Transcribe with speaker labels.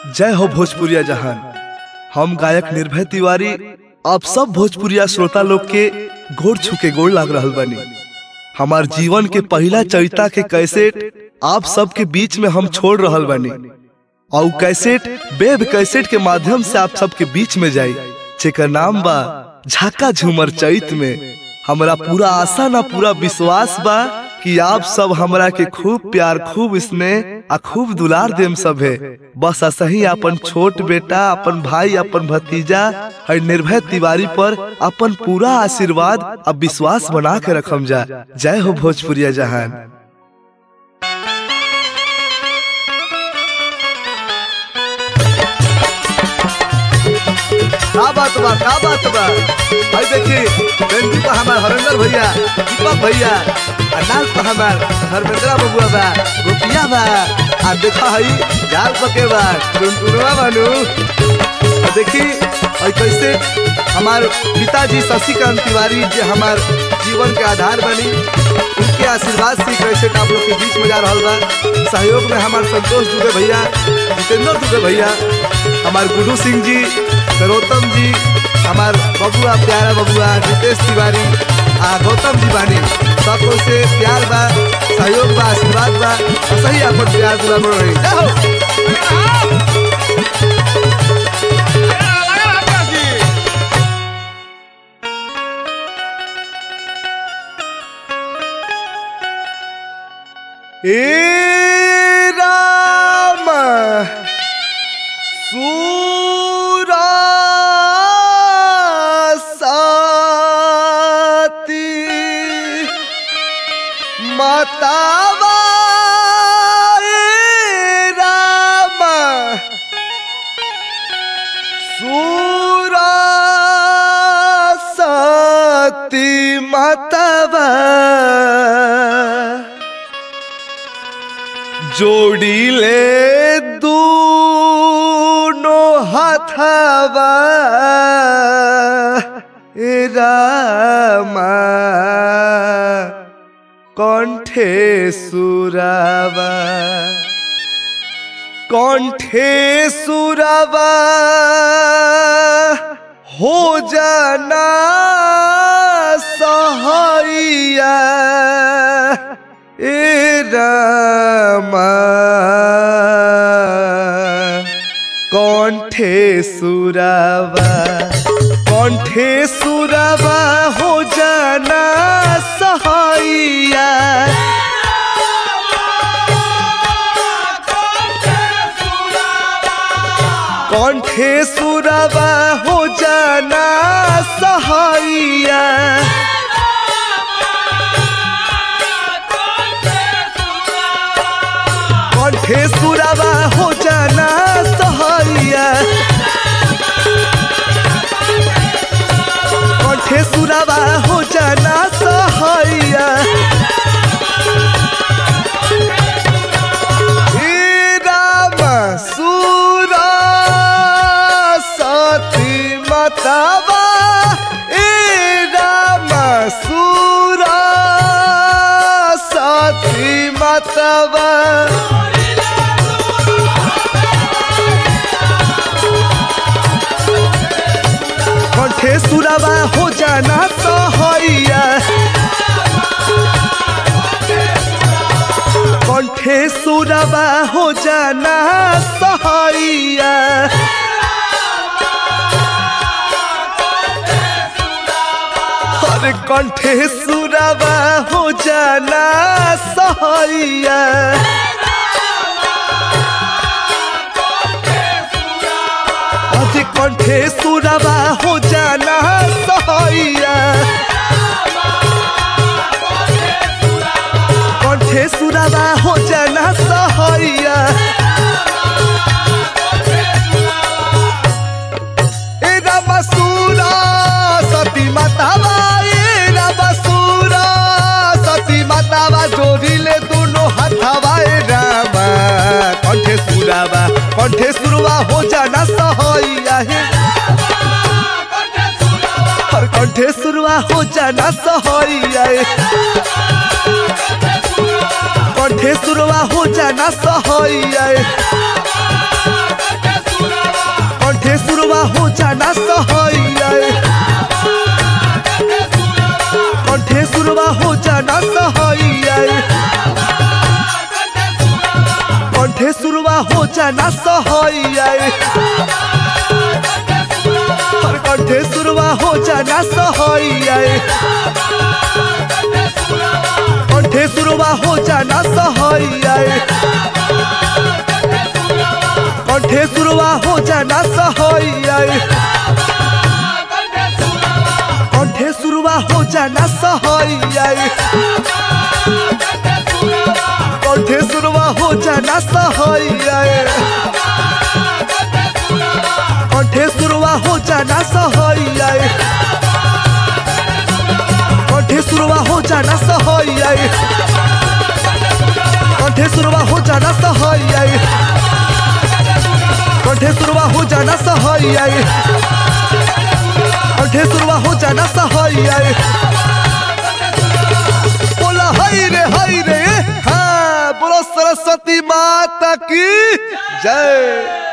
Speaker 1: जय हो भोजपुरिया जहान हम गायक निर्भय तिवारी आप सब भोजपुरिया श्रोता लोग के गोड़ छुके गोड़ लाग रहल बानी हमार जीवन के पहला चरिता के कैसेट आप सबके बीच में हम छोड़ रहल बानी और उ कैसेट वेब कैसेट के माध्यम से आप सबके बीच में जाई जेकर नाम बा झाका झूमर चैत में हमरा पूरा आशा ना पूरा विश्वास बा कि आप सब हमरा के खूब प्यार खूब स्नेह आ खूब दुलार देम सब है बस असही अपन छोट बेटा अपन भाई अपन भतीजा और निर्भय तिवारी पर अपन पूरा आशीर्वाद अब विश्वास बना के रखम जा जय हो भोजपुरिया जहान का बात बा का बात बा भाई देखी बेंदी पर हमार हरेंद्र भैया दीपक भैया आ नाल पर हमार धर्मेंद्र बबुआ बा गोपिया बा आ देखा हई जाल पके बा टुनटुनवा बानू आ देखी और कैसे हमार पिताजी शशिकांत तिवारी जे हमार जीवन के आधार बनी उनके आशीर्वाद से कैसे आप लोग के बीच में जा रहा बा सहयोग में हमार संतोष दुबे भैया जितेंद्र दुबे भैया हमार गुरु सिंह जी सरोत्तम जी हमार बबुआ प्यारा बबुआ नितेश तिवारी आ गौतम जी बानी सब लोग से प्यार बा सहयोग बा आशीर्वाद बा आ सही अपन प्यार दुला बढ़ रही जय हो ए राम सुरासती मातावा ए राम सुरासती मातावा जोड़ीले दूनो हाथावा ए रामा कंठे सुरावा कंठे सुरावा हो जाना सहैया ए रामा कंठे सुरावा कंठे सुरावा हो जाना सहैया कंठे सुरावा हो जाना सहैया कंठे सुरावा हो जाना सहैया कंठे सुरावा हो जाना सहैया हे राम सुरा सती मातावा ए राम सुरा सती मातावा कंठे सुरावा हो जाना सहैया कंठे सुरावा हो जाना सहैया अरे कंठे सुरावा हो जाना सहैया अरे कंठे सुरावा हो जाना सहैया कंठे सुरावा हो जाना सहैया ए रामसुरा सती मातावा ए रामसुरा सती मातावा जोड़िले दोनों हाथावा ए रामा कंठे सुरावा कंठे सुरवा हो जाना सहैया हे हर कंठे सुरवा हो जाना सहैया हे कंठे सुरवा हो जाना सहैया हो जाना सहैया कंठे सुरवा हो जाना सहैया कंठे सुरवा हो जाना सहैया हर कंठे सुरवा हो जाना सहैया कंठे सुरवा हो जाना सहैया कंठे सुरवा हो जाना सहैया कंठे सुरवा हो जाना सहैया कंठे सुरवा हो जाना सहैया कंठे सुरवा हो जाना सहैया कंठे सुरवा हो जाना सहैया कंठे सुरवा हो जाना सहैया कंठे सुरवा हो जाना सहैया कंठे सुरवा हो जाना सहैया बोला हई रे हई रे हाँ बोलो सरस्वती माता की जय